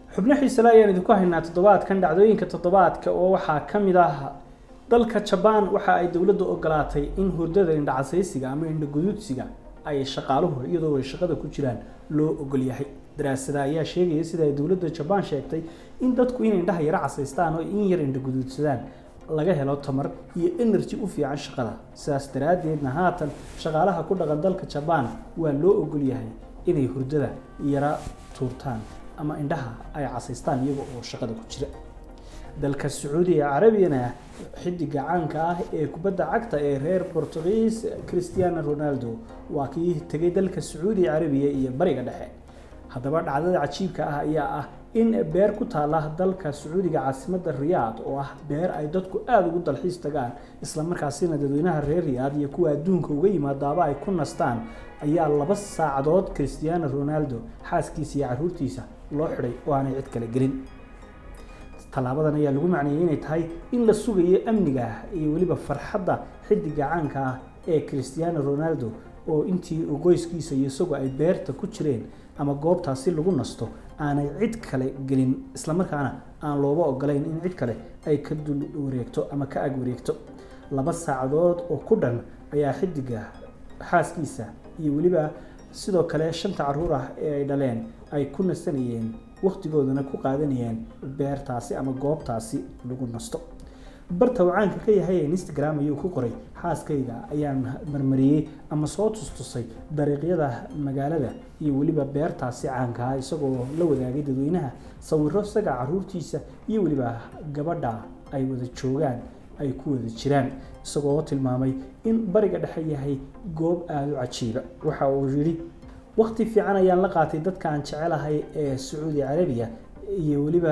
xubno xiisele ayaan idinku haynaa toddobaadkan dhacdooyinka toddobaadka oo waxaa ka mid ah dalka jabaan waxa ay dowladdu ogolaatay in hurdada indhacasaysiga ama indhaguduudsiga ay shaqaaluhu iyadoo ay shaqada ku jiraan loo ogol yahay daraasada ayaa sheegaya sida ay dowladda jabaan sheegtay in dadku inay indhaha yaro casaystaan oo in yar indhaguduudsadaan laga helo tamar iyo energy u fiican shaqada sidaas daraaddeedna haatan shaqaalaha ku dhaqan dalka jabaan waa loo ogol yahay inay hurdada yara tuurtaan ama indhaha ay casaystaan iyaga oo shaqada ku jira dalka sacuudiga carabiyana xidiga caanka ah ee kubadda cagta ee reer bortugiis christiano ronaldo waa kii tegay dalka sacuudiga carabiya iyo bariga dhexe haddaba dhacdada cajiibka ah ayaa ah in beer ku taala dalka sacuudiga caasimadda riyaad oo ah beer ay dadku aada ugu dalxiis tagaan islamarkaasina dadweynaha reer riyaad iyo kuwa adduunka uga yimaadaaba ay ku nastaan ayaa laba saacadood christiano ronaldo xaaskiisa iyo caruurtiisa loo xidhay oo aanay cid kale gelin tallaabadan ayaa lagu macneeyey inay tahay in la sugayo amniga iyo weliba farxadda xidiga caanka ah ee christiano ronaldo oo intii uu qoyskiisa iyo isagoo ay beerta ku jireen ama goobtaasi lagu nasto aanay cid kale gelin islamarkaana aan looba ogolayn in cid kale ay ka dul wareegto ama ka ag wareegto laba saacadood oo ku dhan ayaa xidiga xaaskiisa iyo weliba sidoo kale shanta caruur ah ee ay dhaleen ay ku nasanayeen wakhtigoodana ku qaadanayeen beertaasi ama goobtaasi lagu nasto barta uu caanka ka yahay instagram ayuu ku qoray xaaskayga ayaan marmariyey ama soo tustusay dariiqyada magaalada iyo weliba beertaasi caankaa isagoo la wadaagay dadweynaha sawiro isaga caruurtiisa iyo weliba gabadha ay wada joogaan ay ku wada jiraan isagoo tilmaamay in bariga dhexe yahay goob aada u cajiiba waxa uu yidhi waqti fiican ayaan la qaatay dadka aan jecelahay ee sacuudi carabiya iyo weliba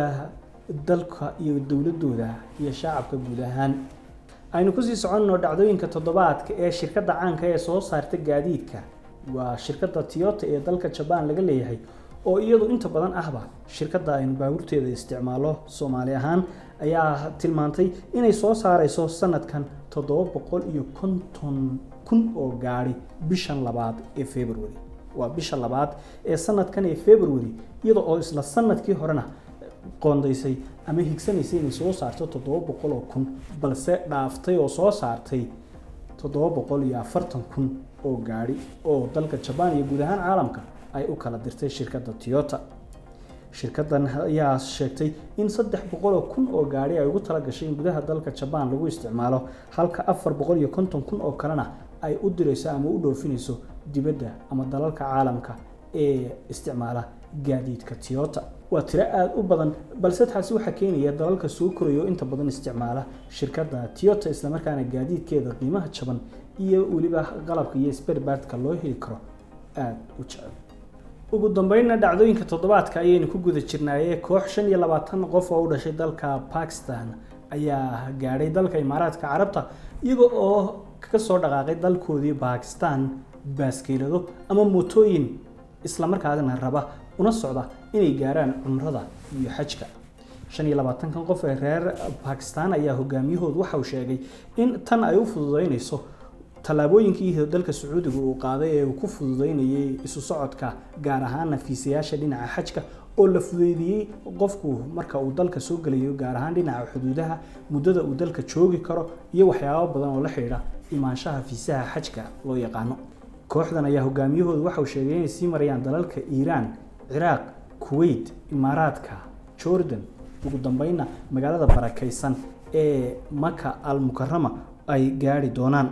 dalka iyo dowladooda iyo shacabka guud ahaan aynu kusii soconno dhacdooyinka toddobaadka ee shirkadda caanka ee soo saarta gaadiidka waa shirkadda tiyota ee dalka jabaan laga leeyahay oo iyadu inta badan ahba shirkadda aynu baabuurteeda isticmaalo soomaali ahaan ayaa tilmaantay inay soo saareyso sanadkan toddoba boqol iyo konton kun oo gaari bishan labaad ee february waa bisha labaad ee sanadkan ee february iyada oo isla sanadkii horena qoondaysay ama higsanaysay inay soo saarto toddoba boqol oo kun balse dhaaftay oo soo saartay toddoba boqol iyo afartan kun oo gaari oo dalka jabaan iyo guud ahaan caalamka ay u kala dirtay shirkadda tiyota shirkaddan ayaa sheegtay in saddex boqol oo kun oo gaari ay ugu talagashay in gudaha dalka jabaan lagu isticmaalo halka afar boqol iyo konton kun oo kalena ay u dirayso ama u dhoofinayso dibadda ama dalalka caalamka ee isticmaala gaadiidka tiyota waa tiro aada u badan balse taasi waxaa keenaya dalalka soo koraya oo inta badan isticmaala shirkadda tiyota islamarkaana gaadiidkeeda qiimaha jaban iyo weliba qalabka iyo sperbartka loo heli karo aada u jecel ugu dambeynna dhacdooyinka toddobaadka ayaynu ku guda jirnaaye koox shan iyo labaatan qof oo u dhashay dalka bakistan ayaa gaadhay dalka imaaraadka carabta iyaga oo ka soo dhaqaaqay dalkoodii bakistan baaskeelado ama mootooyin islamarkaadina raba una socda inay gaaraan cumrada iyo xajka shan iyo labaatankan qof ee reer bakistan ayaa hogaamiyahoodu waxauu sheegay in tan ay u fududeynayso tallaabooyinkii dalka sacuudiga uu qaaday ee uu ku fududeynayay isu socodka gaar ahaana fiisayaasha dhinaca xajka oo la fudeydiyey qofku marka uu dalka soo gelayo gaar ahaan dhinaca xuduudaha muddada uu dalka joogi karo iyo waxyaabo badan oo la xidhiidha imaanshaha fiisaha xajka loo yaqaano kooxdan ayaa hogaamiyahoodu waxauu sheegay inay sii marayaan dalalka iiraan ciraaq kuwait imaaraadka jordan ugu dambeynna magaalada barakaysan ee maka al mukarama ay gaari doonaan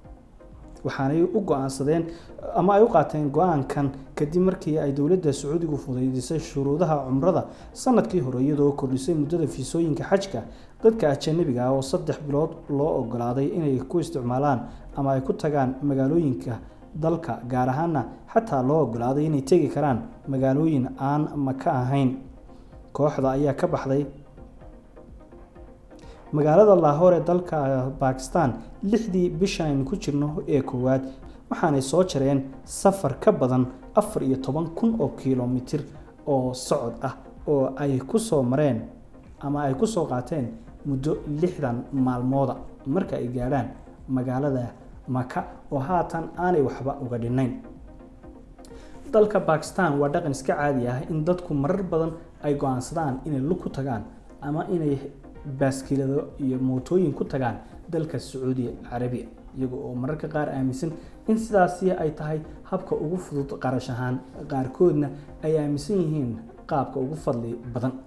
waxaanay u go-aansadeen ama ay u qaateen go-aankan kadib markii ay dowladda sacuudigu fudaydisay shuruudaha cumrada sanadkii hore iyadoo kordhisay muddada fiisooyinka xajka dadka ajanabiga ah oo saddex bilood loo ogolaaday inay ku isticmaalaan ama ay ku tagaan magaalooyinka dalka gaar ahaana xataa loo ogolaaday inay tegi karaan magaalooyin aan maka ahayn kooxda ayaa ka baxday magaalada lahoor ee dalka bakistan lixdii bishan aynu ku jirno ee koowaad waxaanay soo jareen safar ka badan afar iyo toban kun oo kilomitir oo socod ah oo ay ku soo mareen ama ay ku soo qaateen muddo lixdan maalmooda marka ay gaadhaan magaalada maka oo haatan aanay waxba uga dhinayn dalka bakistan waa dhaqan iska caadi ah in dadku marar badan ay go-aansadaan inay lug ku tagaan ama inay baaskilado iyo mootooyin ku tagaan dalka sacuudi carabiya iyaga oo mararka qaar aaminsan in sidaasi ay tahay habka ugu fudud qarash ahaan qaarkoodna ay aaminsan yihiin qaabka ugu fadli badan